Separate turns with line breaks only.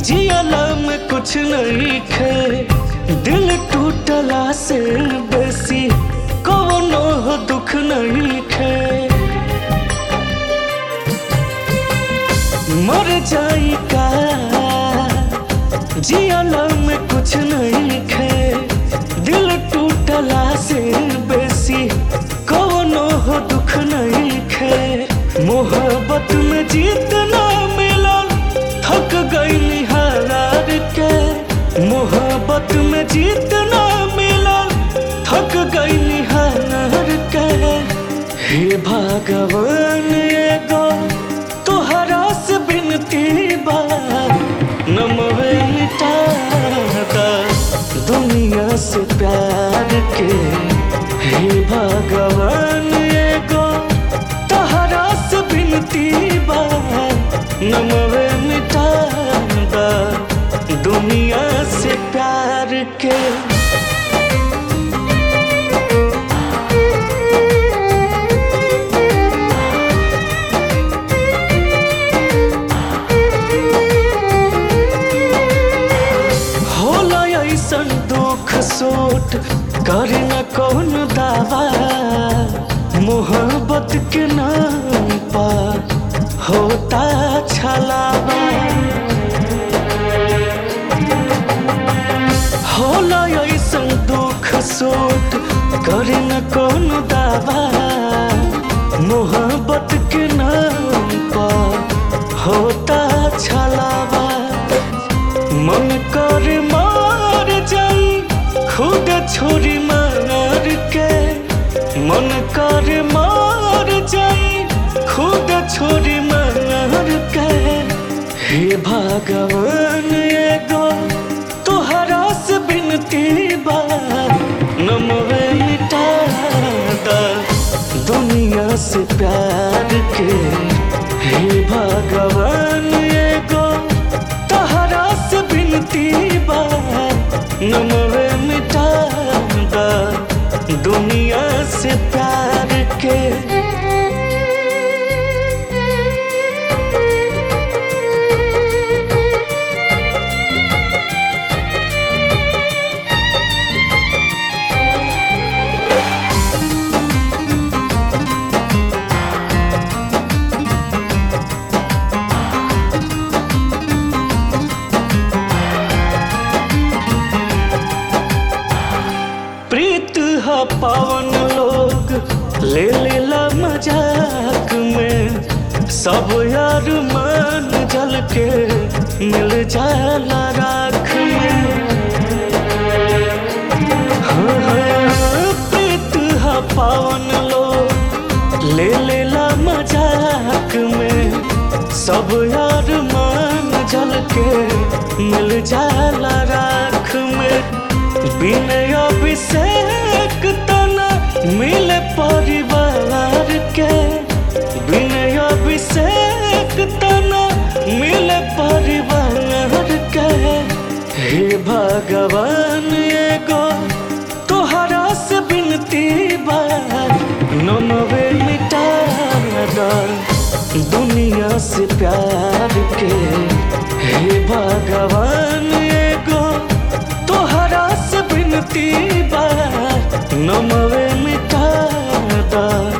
जियला में कुछ नहीं खे दिल टूटला से बेसी कौनो दुख नहीं खे मर जाई का जियला में कुछ नहीं खे दिल टूटला से बेसी कौनो दुख नहीं खे मोहब्बत में जीत ना मिलल थक गई हार के मोहब्बत में जीत ना मिलल थक गई हार के हे भगवान एगो तोहरा से बिनती बा नमवे मिटा दा दुनिया से प्यार के हे भगवान एगो तोहरा से बिनती बा नमवे मिटा दा दुनिया से प्यार के होला ऐसन दुख सोट करे न कौन दावा मोहब्बत के नाम पर होता छलावा होला ऐसन दुख सोट करे न कौन दावा मोहब्बत के नाम पर होता छलावा मन कर मार जाई खुद छोरी मार के मन कर मार जाई खुद छोरी मार के हे भगवान एगो तोहरा से बिनती बा नमवे मिटा दा दुनिया से प्यार के हे भगवान एगो तहरा से बिनती बा नमवे मिटा दा दुनिया से प्यार के प्रीत ह पावन लोग ले लेला मजाक में सब यार मान जल के मिल जाला राख में हाँ, हाँ, प्रीत ह पावन लोग ले लेला मजाक में सब यार मान जल के मिल जाला राख में बिनय अभिषेक तना मिले परिवार के बिनय अभिषेक तना मिले परिवार के हे भगवान एगो तोहरा से बिनती बा नमवे मिटा दा दुनिया से प्यार के हे भगवान एगो तोहरा से बिनती बा नमवे मिटा दा